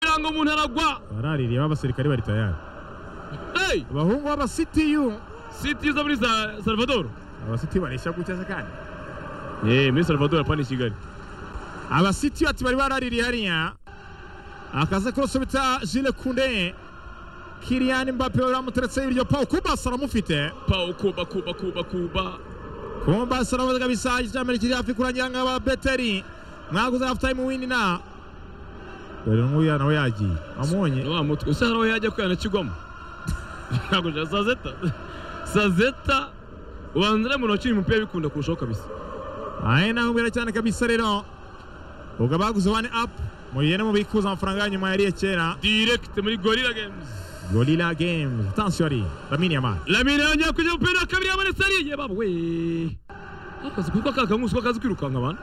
ngo umuntu aragwa baraririye b'abasirikare bari tayari eyi abahungu b'abasitiyu siti zo muri za salvador abasitiyu bareshya gutya se kandi yeee muri salvador apana i kigali abasitiyu ati bari baraririye hariya akaza kurose bita jile kunde kiriyani mbappe baramuteretseho ibiryo pawu kumbasi aramufite pawu kuba kuba kuba kuba kumbasi aramuze kabisa icyambere kiri hafi kurangira ngo aba beteri mwaguze hafu tayimu wini na dore n'uriya nawe yagiye amubonye wa mutwe usa hariho yajya kwihanakigwamo ntabwo nshya saa sita saa sita ubanza uramura wakiri umupira bikunda kurushaho kabisa ahe nakubwira cyane kabisa rero ubwo abaguze wani apu mubigende mubikuza amafaranga yanyu mwayariye kera direkite muri gorira gemuzi gorira gemuzi atansiyo ari ramini yamara lamine yongeye kujya umupira wa kabiri yabonetse ariye baba we akazi kuko kakanguzi ko kazi kwirukanka abantu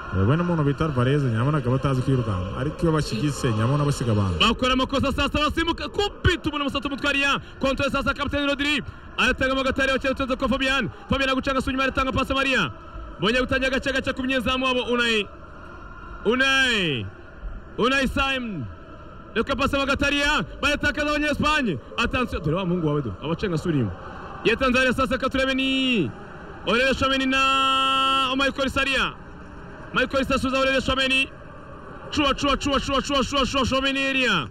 yewe n'umuntu bita vareze nyabona akaba atazi kwirukanka ariko iyo bashyigitse nyabona basiga abantu bakora amakosa saa sita basimbuka kumpita umuntu umusatsi umutwariya kontwari saa sita kapitani rodiri aratangamo agatari bakira utunze ko fabian fabian agucanga sunyuma aratanga pasi mariya bongeye gutangira agace gace ku munyezamu wabo unayi unayi unayi simon reka pasi bagatariya baratakaza abanyespanye atansiyo dore wa muhungu wawe do abacenga surimo yatanze hariya saa sita turebe ni orere shomeni na omayikori sariya Michael Sasuza urere Shomeni. Chua chua chua chua chua chua chua Shomeni area.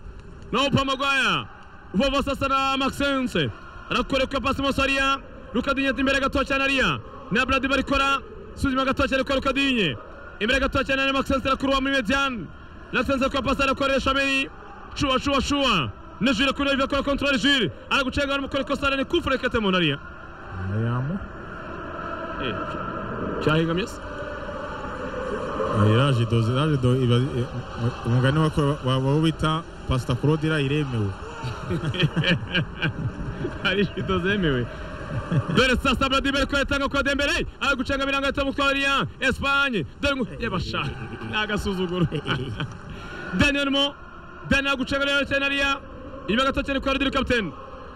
Naupa Magwaya. Vova sasa na Maxence. Arakoreka pasi Mosaria. Rukadinye imbere gatoya cyane ariya. Na Brady barikora. Suzima gatoya cyane kwa Rukadinye. Imbere gatoya cyane na Maxence arakuruwa muri median. Maxence kwa pasi arakorera Shomeni. Chua chua chua. Na Jules kuri Olivier kwa control Jules. Aragucenga arumukore kosara ni kufure kete monaria. ayamu Eh. Cyahingamye se? iraje doze iraje do iba i- mu- umugani wako wabo bita pasita korodira iremewe hari shito zemewe dore sasa bradibere ko yatanga kwa dembere ari gucanga mirongo itatu mukoriya espanye dore ngo yabashaka ni agasuzuguro daniel mo daniel gucanga rero cyane ariya inyuma gato cyane kwa rudiri kapiteni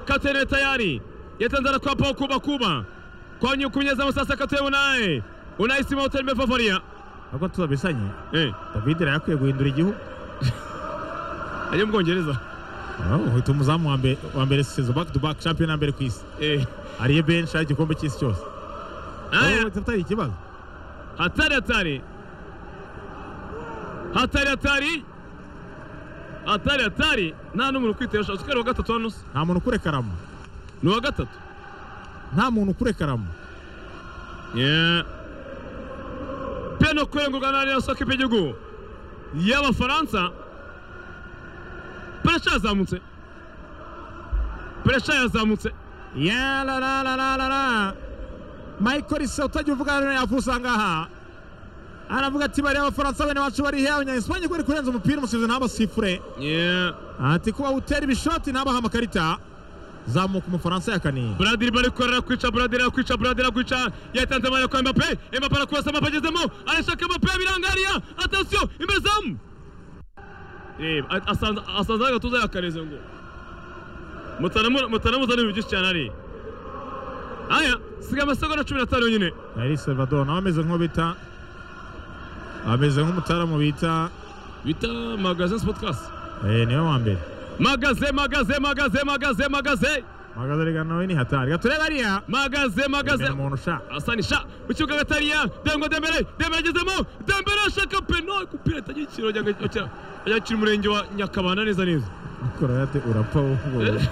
kapiteni we tayari yatanze arakwa paul kuba kuba kwa nyu kunyezamu sasa katuye unaye unaye sima hoteli mefavoria ahubwo tuzabisanye eh david yari akwiye guhindura igihugu ajye mu bwongereza uhita umuzamu wa mbere wa mbere sezo back to back champion ya mbere ku isi eh ariye benshi ari igikombe cy'isi cyose aya Wowe atari ikibazo hatari hatari hatari hatari hatari hatari nta n'umuntu ukwitera ushaka ukareba uwa gatatu hano se nta muntu ukure karamu ni uwa gatatu nta muntu ukure karamu Yeah. peno kwegurwa na rayon soka y'igihugu y'abafaransa puresha yazamutse puresha yazamutse ya la la la la la la michael se utajya uvugana nawe yavuze aha ngaha aravuga ati bariya abafaransa bene bacu bari hewe nyayisipanye bari kurenza umupira umusizi ntabasifure Yeah. ati kuba utera ibishoti nabaha amakarita zamuka umufaransa yakaniye Bradiri barikorera kwica Bradiri kwica Bradiri kwica yatanze amanya kwa Mbappe Mbappe arakurasa Mbappe agezemo arashaka Mbappe birangariya atasiyo imbere zamu reba a- asanza asanza agatuza yakareze ngo mutanamu mutanamuzana ibintu byinshi cyane ari aya siga amasegonda cumi n'atanu nyine yari salvador nawe ameze nk'uwo bita ameze nk'umutaramu bita bita magazin sport class eh, niwe wa mbere magaze magaze magaze magaze magaze magaze rega nawe ni hatari gaturebe ariya magaze magaze Imbere umuntu ushaka asanisha mu kibuga gatariya dengo dembere dembere agezemo dembere ashaka peno kupira itagira ikiro ajya akira umurenge wa nyakabanda neza neza ukora yate urapfa wowe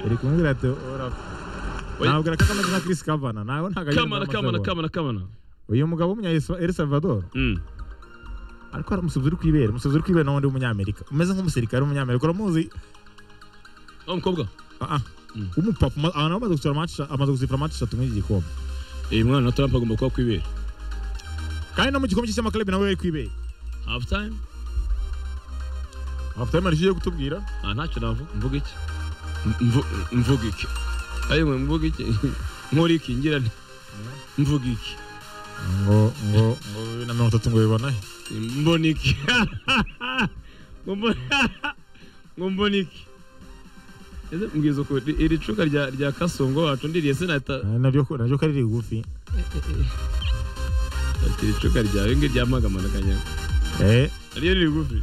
uri kumubwira ati urapfa Oya. ntabwo reka kameze nka Chris Kavana nawe ntabwo agenda kamana kamana kamana nk'amasabune. kamana uyu mugabo w'umunya El Salvador Mm. ariko hari umusifuzi uri kwibera umusifuzi uri kwibera n'undi w'umunyamerika umeze nk'umusirikare w'umunyamerika uramuzi wa mukobwa Ah, ah. Mm. umupapa ama- abantu bamaze gusura match amaze gusifura match atatu muri iki gikombe uyu mwana wa trump agomba kuba kwibera kandi no mu gikombe cy'amaklabi nawe yari kwibera half time afite amarije yo kutubwira ah ntacyo navuga mvuga iki Mvu- mvuga iki ayo mwe mvuga iki nkora iki ngira nti mvuga iki ngo ngo ngo bibiri na mirongo itatu ngo bibona he mbona iki Ngo mbona- ngo mbona iki ese mbwiza ukuri iri cuka rya rya kasongo wacu ndiriye sinahita Ah, naryo ko- naryo ko ari rigufi ati iri cuka ryawe ngirya magamana kanyaga eh ariyo riri gufi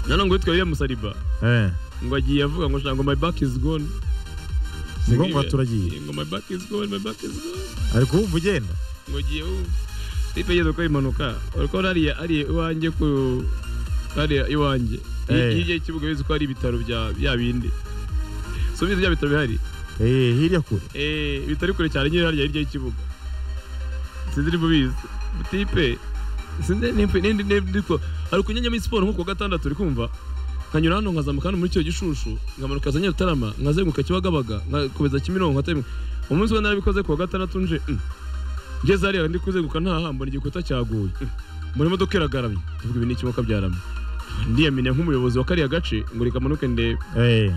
nanone ngo witwa William Saliba eh ngo agiye avuga ngo shaka ngo my back is gone si ngombwa turagiye ngo my back is gone my back is gone ari kuwumva ugenda ngo agiye wumva tipe yigeze gukora impanuka uriko hariya hariya iwanjye ku hariya iwanjye Eh. hirya y'ikibuga bizi ko hari ibitaro bya bya bindi so bizi bya bitaro bihari eh hirya kure Eh, bitari kure cyane nyine hariya hirya y'ikibuga sinzi niba ubizi tipe sinzi nimba nindi ndiko ari kunyanya muri siporo nko ku wa gatandatu uri kumva nkanyura hano nkazamuka hano muri icyo gishushu nkamanuka za nyarutarama nkazenguruka kibagabaga nkakomeza kimironko nkatabimuka umunsi we narabikoze ku wa gatandatu nje mm. ngeze hariya ndi kuzenguruka ntaha mbona igikuta cyaguye mm. mbona imodoka iragaramye tuvuga ibi ni ikimoka byaramye ndiyamenya nk'umuyobozi wa kariya gace ngo reka manuke ndebe eh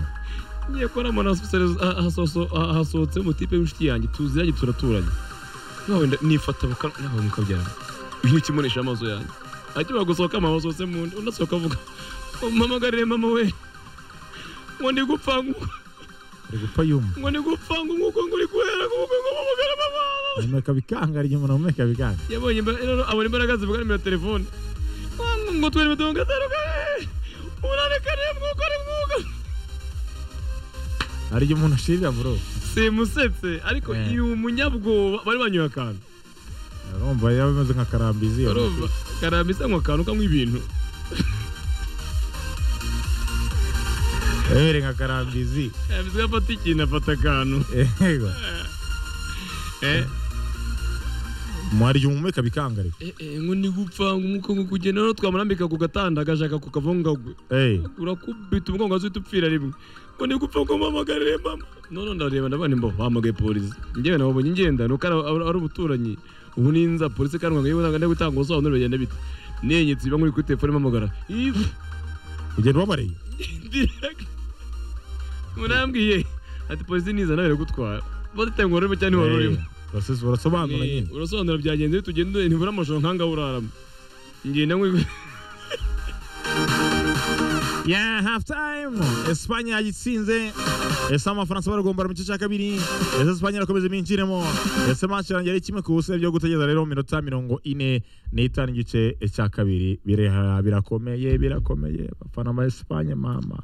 ngiye kubona mbona hasoso- ha- hasoso- ha- hasohotse umutipe w'inshuti yanjye tuziranye turaturanye nawe nda- nifata muka- nawe mukabyara uyu ukimurisha amaso yanjye akimara gusohoka mama basohotse mu nda unasohoka avuga mpamagarire mama we ngo ndi gupfa ngu- ari gupfa yumva ngo ndi gupfa ngo nkuko nguri guhera nguko ngo mpamagare mama humeka bikanga ari umuntu humeka bikanga yabonye imbaraga rero abona imbaraga zivuga nimero ya telefone ngo- ngo twere mirongo itanu kane umunani kane mwuka ari mwuka hari igihe umuntu ashirira bro simusetse ariko Eh. uyu munyabwoba bari banyoye akantu urumva yaba bimeze nka karambizi iyo Urumva karambisa ngo akantu kamwe ibintu yabere nka karambizi karambisa afata ikintu afata akantu yego Eh, mu hari igihe umumeka bikanga ariko eh, eh, ngo ni gupfa ngo umwuka ngo kugenda noneho twamurambika ku gatanda agashaka kukavungagwe eh urakubita umugongo wazo uhita upfira rimwe ngo ni gupfa ngo mpamagarire mama noneho ndareba ndabona imbo bahamagaye polisi njyewe nabonye ngenda nuko ari- ari ari ubuturanyi ubu ninza polisi karwanga yewe ntabwo ndi gutanga ubusobanuro bigenda bite nenyetse iba nkuri kuri telefone mpamagara Ifu. ugenda ubabareye direct munambwiye ati polisi niza nawe iragutwara batitaye ngo urimo cyangwa ntiwari urimo urasesi urasobanura Eh, nyine urasobanura byagenze iyo tugenda ntibura amajoro nkangaho uraramo ngenda nkwi ya half time espanye yayitsinze ese amafaransa baragombara mu gice cya kabiri ese espanye irakomeza iminjiremo ese match irangira ari kimwe ku busa byo gutegereza rero mu minota mirongo ine n'itanu igice cya kabiri Bireha- birakomeye birakomeye abafana ba espanye mama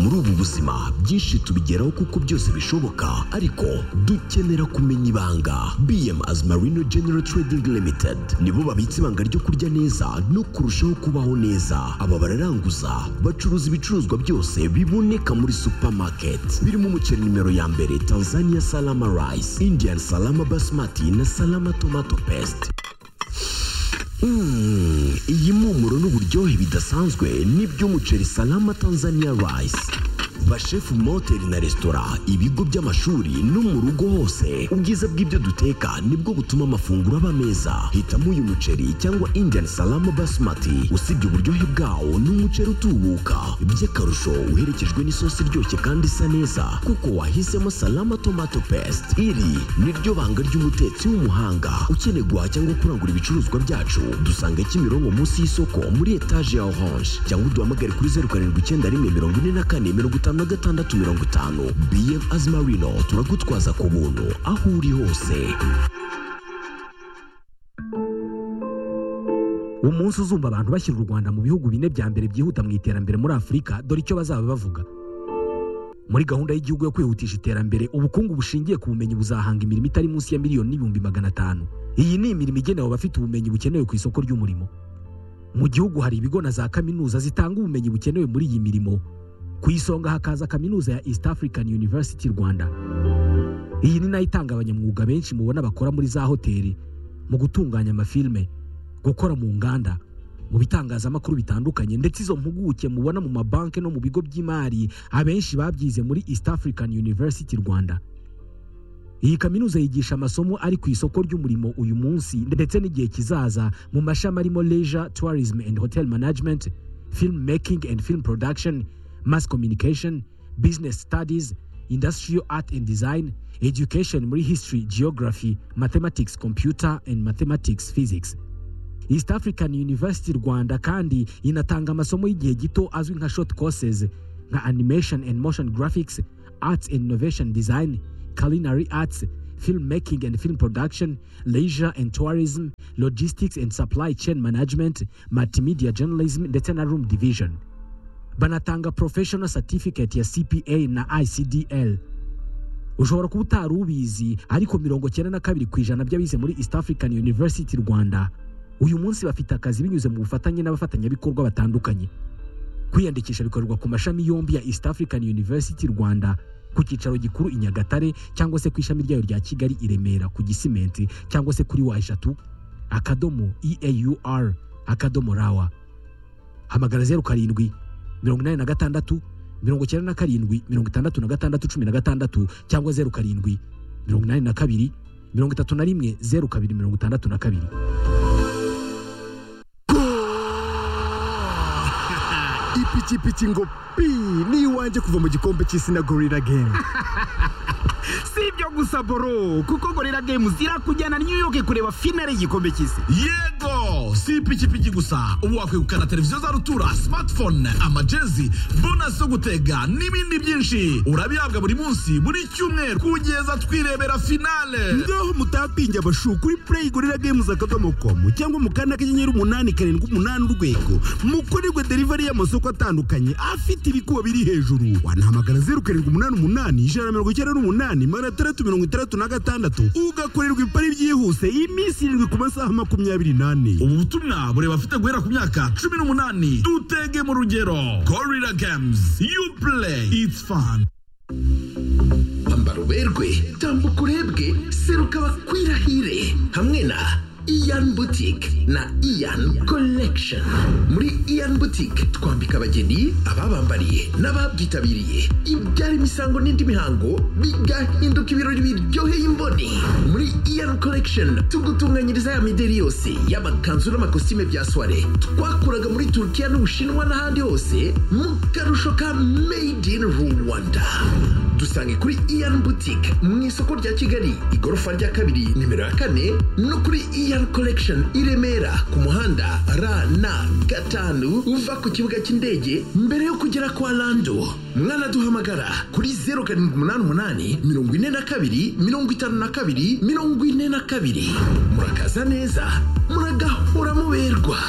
muri ubu buzima byinshi tubigeraho kuko byose bishoboka ariko dukenera kumenya ibanga bm as marino general trading limited nibo babitse ibanga ryo kurya neza no kurushaho kubaho neza aba bararanguza bacuruza ibicuruzwa byose biboneka muri supermarket birimo umuceri nimero ya mbere tanzania salama rice indian salama basmati na salama tomato paste Mm, iyi mpumuro n'uburyohe bidasanzwe ni by'umuceri salama Tanzania rice bashefu mu mahoteli na resitora ibigo by'amashuri no mu rugo hose ubwiza bw'ibyo duteka nibwo butuma amafunguro aba meza hitamo uyu muceri cyangwa indian salama basmati usibye uburyohe bwawo ni umuceri utubuka by'akarusho uherekejwe n'isosi iryoshye kandi isa neza kuko wahisemo salama tomato paste iri niryo banga ry'umutetsi w'umuhanga ukeneye guhaha cyangwa kurangura ibicuruzwa byacu dusanga kimironko munsi y'isoko muri etaje ya orange cyangwa uduhamagare kuri zeru karindwi icyenda rimwe mirongo ine na kane mirongo itanu na gatandatu mirongo itanu bm azimarino turagutwaza ku buntu aho uri hose umunsi uzumva abantu bashyira u rwanda mu bihugu bine bya mbere byihuta mu iterambere muri afurika dore icyo bazaba bavuga muri gahunda y'igihugu yo kwihutisha iterambere ubukungu bushingiye ku bumenyi buzahanga imirimo itari munsi ya miliyoni n'ibihumbi magana atanu iyi ni imirimo igenewe abafite ubumenyi bukenewe ku isoko ry'umurimo mu gihugu hari ibigo na za kaminuza zitanga ubumenyi bukenewe muri iyi mirimo ku isonga hakaza kaminuza ya east african university rwanda iyi ni nayo itanga abanyamwuga benshi mubona bakora muri za hoteli mu gutunganya amafilime gukora mu nganda mu bitangazamakuru bitandukanye ndetse izo mpuguke mubona mu mabanki no mu bigo by'imari abenshi babyize muri east african university rwanda iyi kaminuza yigisha amasomo ari ku isoko ry'umurimo uyu munsi ndetse n'igihe kizaza mu mashami arimo leisure tourism and hotel management film making and film production mass communication business studies industrial art and design education muri history geography mathematics computer and mathematics physics East African University Rwanda kandi inatanga amasomo y'igihe gito azwi nka short courses nka animation and motion graphics, arts and innovation design, culinary arts, film making and film production leisure and tourism logistics and supply chain management multimedia journalism ndetse na room division banatanga professional certificate ya cpa na icdl ushobora kuba utari ubizi ariko mirongo cyenda na kabiri ku ijana by'abize muri east african university rwanda uyu munsi bafite akazi binyuze mu bufatanye n'abafatanyabikorwa batandukanye kwiyandikisha bikorerwa ku mashami yombi ya east african university rwanda ku cyicaro gikuru i nyagatare cyangwa se ku ishami ryayo rya kigali i remera ku gisimenti cyangwa se kuri wa eshatu akadomo eaur akadomo rawa hamagara zeru karindwi mirongo inani na gatandatu mirongo icyenda na karindwi mirongo itandatu na gatandatu cumi na gatandatu cyangwa zeru karindwi mirongo inani na kabiri mirongo itatu na rimwe zeru kabiri mirongo itandatu na kabiri ipikipiki ngo pi ni iwanjye kuva mu gikombe cy'isi na gorira gemu si ibyo gusa boro kuko gorira games irakujyana new york kureba finale y'igikombe cy'isi yego si ipikipiki gusa ubu wakwegukana televiziyo za rutura smartphone amajezi bonus zo gutega n'ibindi byinshi urabihabwa buri munsi buri cyumweru kugeza twirebera finale ngaho mutapinge abashu kuri play gorira games akadomo komu cyangwa mu kanda kanyenyeri umunani karindwi umunani urwego mukorerwe delivery y'amasoko atandukanye afite ibikuba biri hejuru wanahamagara zeru karindwi umunani umunani ijana na mirongo icyenda n'umunani magana atandatu mirongo itandatu na gatandatu ugakorerwa ipari byihuse iminsi irindwi ku masaha makumyabiri n'ane ubu butumwa bureba afite guhera ku myaka cumi n'umunani dutege mu rugero gorira games you play it's fun ambara uberwe tambuka urebwe seruka bakwirahire hamwe na iyan boutique na iyan collection muri iyan boutique twambika abageni ababambariye n'ababyitabiriye ibyara imisango n'indi mihango bigahinduka ibirori biryoheye imboni muri iyan collection tugutunganyiriza ya mideri yose y'amakanzu n'amakositime bya soire twakuraga muri turukiya n'ubushinwa n'ahandi hose mu karusho ka made in rwanda dusange kuri iyan boutique mu isoko rya kigali igorofa rya kabiri nimero ya kane no kuri iyan collection i remera ku muhanda rn gatanu uva ku kibuga cy'indege mbere yo kugera kwa lando mwanaduhamagara kuri zeru karindwi umunani umunani mirongo ine na kabiri mirongo itanu na kabiri mirongo ine na kabiri murakaza neza muragahora muberwa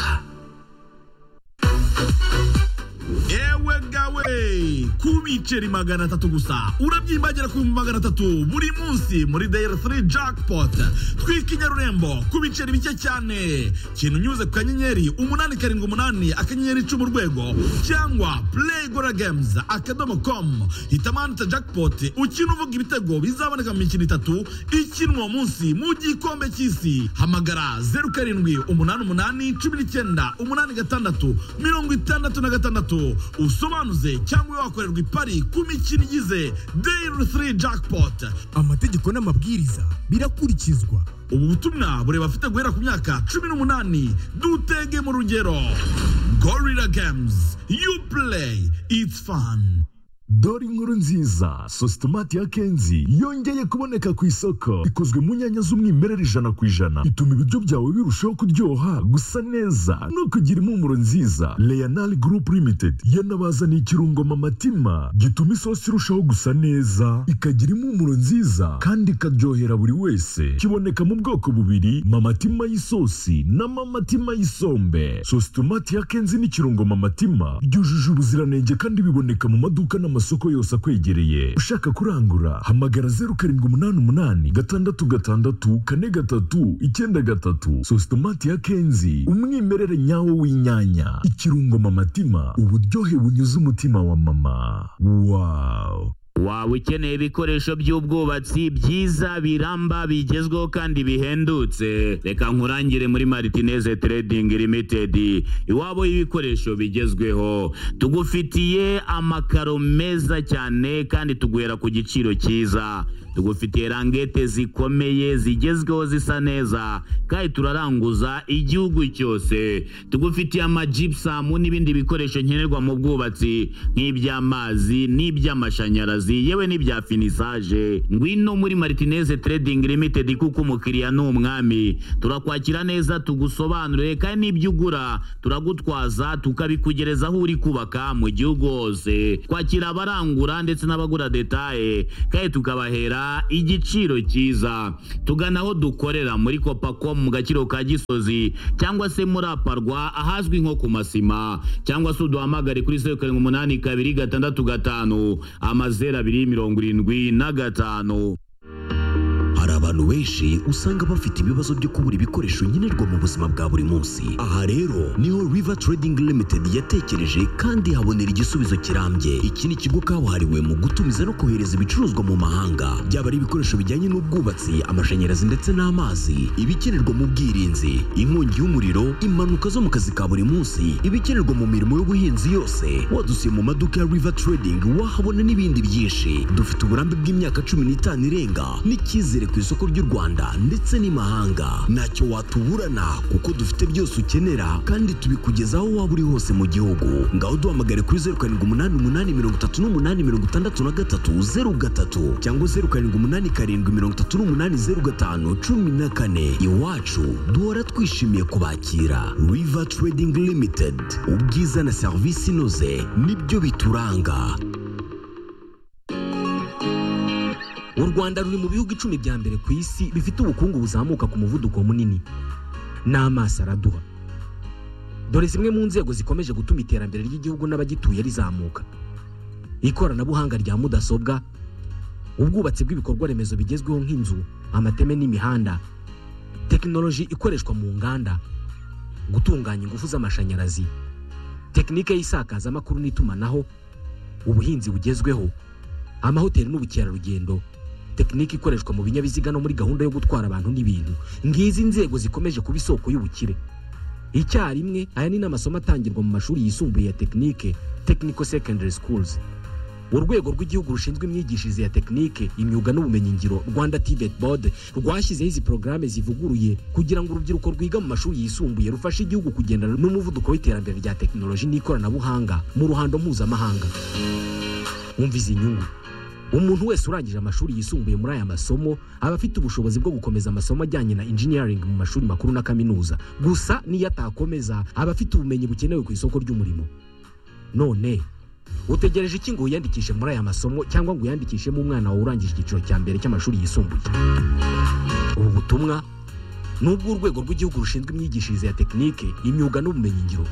ewe gawe ku biceri magana atatu gusa urabyimbagira ku bihumbi magana atatu buri munsi muri dayari 3 jackpot twika i nyarurembo ku biceri bike cyane kintu unyuze ku kanyenyeri umunani karindwi umunani akanyenyeri icumi urwego cyangwa play gora games akadomo com hitamo ahantu hita jackpot ukina uvuga ibitego bizaboneka mu mikino itatu ikinwa uwo munsi mu gikombe cy'isi hamagara zeru karindwi umunani umunani cumi n'icyenda umunani gatandatu mirongo itandatu na gatandatu usobanuze cyangwa wakorerwa ipari ku mikino igize dayari 3 jackpot amategeko n'amabwiriza birakurikizwa ubu butumwa bureba afite guhera ku myaka cumi n'umunani dutege mu rugero gorira games you play it's fun dore inkuru nziza sositomati ya kenzi yongeye kuboneka ku isoko ikozwe mu nyanya z'umwimerere ijana ku ijana ituma ibiryo byawe birushaho kuryoha gusa neza no kugira impumuro nziza leonal group limited yanabazaniye ikirungo mamatima gituma isosi irushaho gusa neza ikagira impumuro nziza kandi ikaryohera buri wese kiboneka mu bwoko bubiri mamatima y'isosi na mamatima y'isombe sositomati ya kenzi n'ikirungo mamatima byujuje ubuziranenge kandi biboneka mu maduka n'amasoko amasoko yose akwegereye ushaka kurangura hamagara zeru karindwi umunani umunani gatandatu gatandatu kane gatatu icyenda gatatu sositomati ya kenzi umwimerere nyawo w'inyanya ikirungo mamatima uburyohe bunyuze umutima wa mama wawu waba ukeneye ibikoresho by'ubwubatsi byiza biramba bigezweho kandi bihendutse reka nkurangire muri maritineze trading limited iwabo y'ibikoresho bigezweho tugufitiye amakaro meza cyane kandi tuguhera ku giciro cyiza tugufitiye rangete zikomeye zigezweho zisa neza kandi turaranguza igihugu cyose tugufitiye amajipusamu n'ibindi bikoresho nkenerwa mu bwubatsi nk'iby'amazi n'iby'amashanyarazi yewe n'ibya finisaje ngwino muri maritineze trading limited kuko umukiriya ni umwami turakwakira neza tugusobanurire kandi n'ibyo ugura turagutwaza tukabikugereza aho uri kubaka mu gihugu hose twakira abarangura ndetse n'abagura detaye kandi tukabahera rwanda igiciro cyiza tugana aho dukorera muri kopacom mu gaciro ka gisozi cyangwa se muri aparwa ahazwi nko ku masima cyangwa se uduhamagare kuri zeru karindwi umunani kabiri gatandatu gatanu amazeru abiri mirongo irindwi na gatanu hari abantu benshi usanga bafite ibibazo byo kubura ibikoresho nkenerwa mu buzima bwa buri munsi aha rero niho river trading limited yatekereje kandi habonera igisubizo kirambye iki ni ikigo kabuhariwe mu gutumiza no kohereza ibicuruzwa mu mahanga byaba ari ibikoresho bijyanye n'ubwubatsi amashanyarazi ndetse n'amazi ibikenerwa mu bwirinzi inkongi y'umuriro impanuka zo mu kazi ka buri munsi ibikenerwa mu mirimo y'ubuhinzi yose wadusiye mu maduka ya river trading wahabona n'ibindi byinshi dufite uburambe bw'imyaka cumi n'itanu irenga n'icyizere ku isoko ry'u Rwanda ndetse n'imahanga ntacyo watuburana kuko dufite byose ukenera kandi tubikugezaho waba uri hose mu gihugu ngaho duhamagare kuri zeru karindwi umunani umunani mirongo itatu n'umunani mirongo itandatu na gatatu zeru gatatu cyangwa zeru karindwi umunani karindwi mirongo itatu n'umunani zeru gatanu cumi na kane iwacu duhora twishimiye kubakira river trading limited ubwiza na serivisi inoze nibyo bituranga u rwanda ruri mu bihugu icumi bya mbere ku isi bifite ubukungu buzamuka ku muvuduko munini n'amaso araduha dore zimwe mu nzego zikomeje gutuma iterambere ry'igihugu n'abagituye rizamuka ikoranabuhanga rya mudasobwa ubwubatsi bw'ibikorwa remezo bigezweho nk'inzu amateme n'imihanda tekinoloji ikoreshwa mu nganda gutunganya ingufu z'amashanyarazi tekinike y'isakazamakuru n'itumanaho ubuhinzi bugezweho amahoteli n'ubukerarugendo tekinike ikoreshwa mu binyabiziga no muri gahunda yo gutwara abantu n'ibintu ngizi inzego zikomeje kuba isoko y'ubukire icyarimwe aya ni n'amasomo atangirwa mu mashuri yisumbuye ya tekinike technical secondary schools urwego rw'igihugu rushinzwe imyigishirize ya tekinike imyuga n'ubumenyingiro rwanda tibet board rwashyizeho izi porogaramu zivuguruye kugira ngo urubyiruko rwiga mu mashuri yisumbuye rufashe igihugu kugendana n'umuvuduko w'iterambere rya tekinoloji n'ikoranabuhanga mu ruhando mpuzamahanga wumva izi nyungu umuntu wese urangije amashuri yisumbuye muri aya masomo aba afite ubushobozi bwo gukomeza amasomo ajyanye na engineering mu mashuri makuru na kaminuza gusa n'iyo atakomeza aba afite ubumenyi bukenewe ku isoko ry'umurimo none utegereje iki ngo wiyandikishe muri aya masomo cyangwa ngo uyandikishemo umwana wawe urangije icyiciro cya mbere cy'amashuri yisumbuye ubu butumwa ni ubw'urwego rw'igihugu rushinzwe imyigishirize ya tekinike imyuga n'ubumenyingiro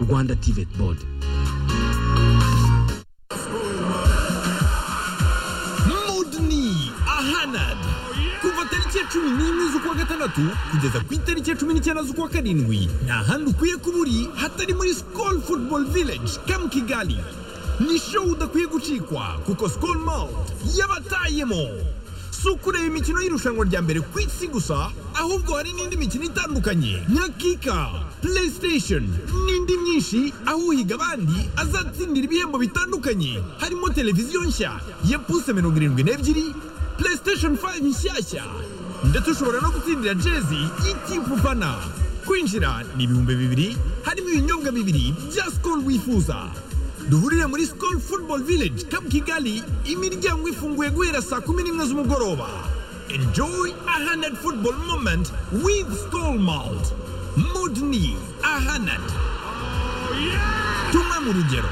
rwanda tivet board moduni ahanad kuva tariki ya cumi n'imwe z'ukwa gatandatu kugeza ku itariki ya cumi n'icyenda z'ukwa karindwi nta handi ukwiye kuba uri hatari muri sikoro futuboro vileji kamu kigali ni show udakwiye gucikwa kuko sikoro mawuti yabatayemo si ukureba imikino y'irushanwa rya mbere ku isi gusa ahubwo hari n'indi mikino itandukanye nka kika playstation n'indi myinshi aho uhiga abandi azatsindira ibihembo bitandukanye harimo televiziyo nshya ya puse mirongo irindwi n'ebyiri playstation 5 nshyashya ndetse ushobora no gutsindira jezi y'itipu fana kwinjira ni ibihumbi bibiri harimo ibinyobwa bibiri bya sikoro wifuza duhurire muri sikoro futuboro vileji kapu kigali imiryango ifunguye guhera saa kumi n'imwe z'umugoroba enjoyi ahanadi futuboro momenti wivu sikoro mawuti mudini ahanadi tumwe mu rugero